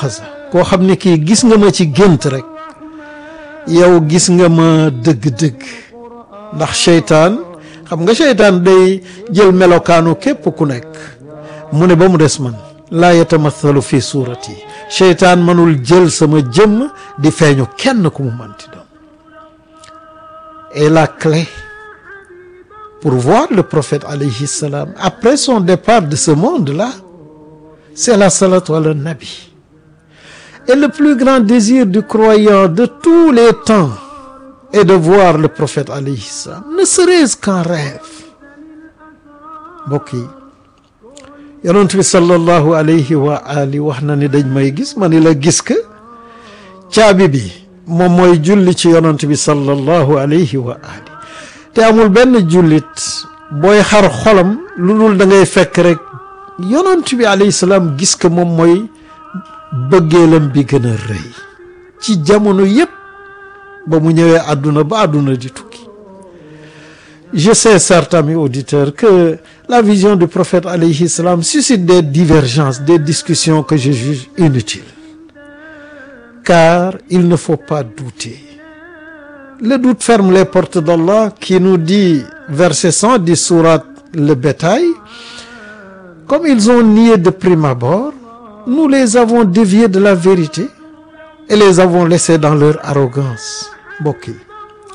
yaqaza koo xam ne kii gis nga ma ci gént rek yow gis nga ma dëgg-dëgg ndax seytaan xam nga seytaan day jël melokaanu képp ku nekk mu ne ba mu des man laa yatamathalu fi suurati seytaan mënul jël sama jëmm di feeñu kenn ku mu manti doon et la clé pour voir le prophète alayhi salam après son départ de ce monde-là c'est la salatu ala nabi et le plus grand désir du croyant de tous les temps est de voir le prophète alayhi salam ne serait-ce qu'en rêve mbokk yi yonent bi sallallahu alayhi wa ali wax na ni dañ may gis ma ni la gis ka caabi bi moom mooy julli ci yonent bi sallallahu alayhi wa ali te amul benn jullit booy xar xolam lu dul da ngay fekk rek yonent bi alayhi salaam gis ka moom mooy bëggeelam bi gën a rëy ci jamono yépp ba mu ñëwee àdduna ba àdduna di tukki je sais certes amis auditeurs que la vision du prophète alayhi salam suscite des divergences des discussions que je juge inutiles car il ne faut pas douter le doute ferme les portes d'Allah qui nous dit verset 110 sourate le bétail comme ils ont nié de prime abord nous les avons déviés de la vérité et les avons laissés dans leur arrogance mbokk yi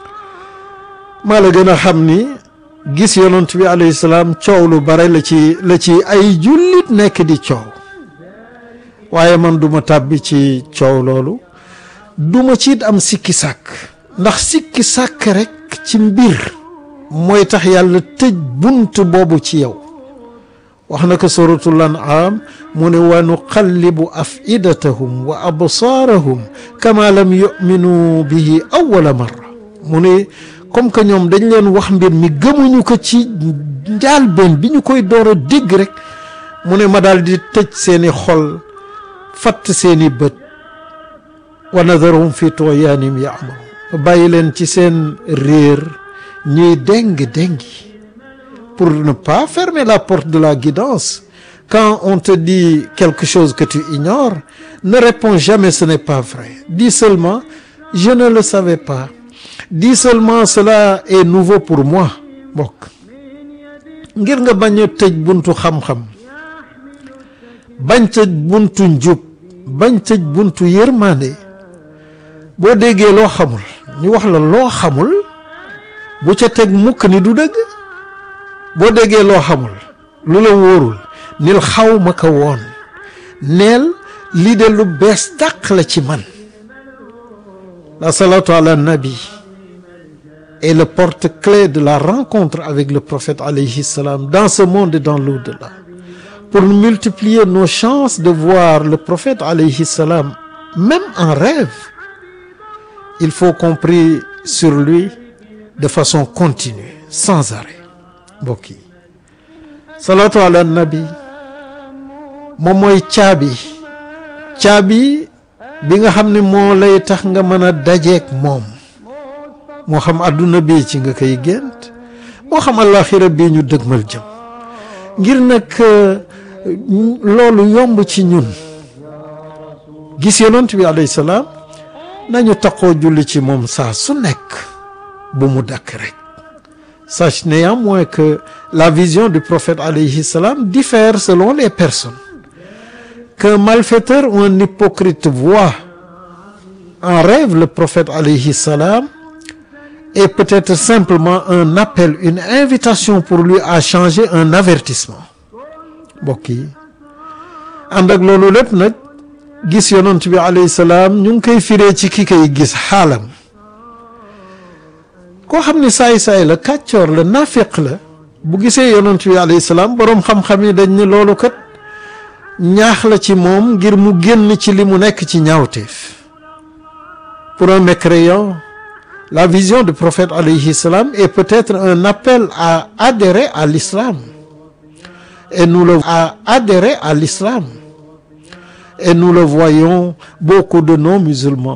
maa la gën a xam ni gis yonent bi alayhi salaam coow lu bare la ci la ci ay jullit nekk di coow waaye man duma tàbbi ci coow loolu duma ci am sikki sàkk ndax sikki sàkk rekk ci mbir mooy tax yàlla tëj bunt boobu ci yow wax na ko suratul an'am mu ne wa nuqallibu afidatahum wa absaarahum kama lam yuminu bihi awwala marra mu ne comme que ñoom dañ leen wax mbir mi gëmuñu ko ci njaalbeen bi ñu koy door a dégg rek mu ne ma daal di tëj seeni xol fatt seeni bët wa nadaruhum fi tughyanihim ya'mahun bàyyi leen ci seen réer ñuy déng-déngi pour ne pas fermer la porte de la guidance quand on te dit quelque chose que tu ignores ne réponds jamais ce n'est pas vrai dis seulement je ne le savais pas dis seulement cela est nouveau pour moi mbokk ngir nga bañ a tëj buntu xam-xam bañ tëj buntu njub bañ tëj buntu yërmande boo déggee loo xamul ñu wax la loo xamul bu ca teg mukk ni du dëgg boo déggee loo xamul lu la wóorul nil xaw ma ko woon neel lii de lu bees tàq la ci man la salatu ala nabi est le porte-clé de la rencontre avec le prophète alayhi salam dans ce monde et dans l'au-delà pour multiplier nos chances de voir le prophète alayhi salam même en rêve il faut qu'on prie sur lui de façon continue sans arrêt mbokk yi salatu ala nabi moom mooy caabi caabi bi nga xam ne moo lay tax nga mën a dajeek moom moo xam adduna bi ci nga koy gént moo xam àllaaxira bii ñu dëgmal jëm ngir nag loolu yomb ci ñun gis yonent bi alayhi salaam nañu taqoo julli ci moom saa su nekk bu mu dakk rek sache néanmoins que la vision du prophète alayhi salam diffère selon les personnes qu'un malfaiteur ou un hypocrite voit en rêve le prophète alayhi salam est peut-être simplement un appel une invitation pour lui à changer un avertissement mbokk yi ànd ak loolu lépp nag gis yonent bi alayhi salaam ñu ngi koy firee ci ki koy gis xaalam koo xam ne saay-saay la kàccoor la nafiq la bu gisee yonent bi alayhi salaam boroom xam-xam yi dañ ne loolu kat ñaax la ci moom ngir mu génn ci li mu nekk ci ñaawteef pour un mécréant la vision du prophète alayhi salam est peut-être un appel à adhérer à l'islam et nous le à adhérer à l'islam et nous le voyons beaucoup de non-musulmans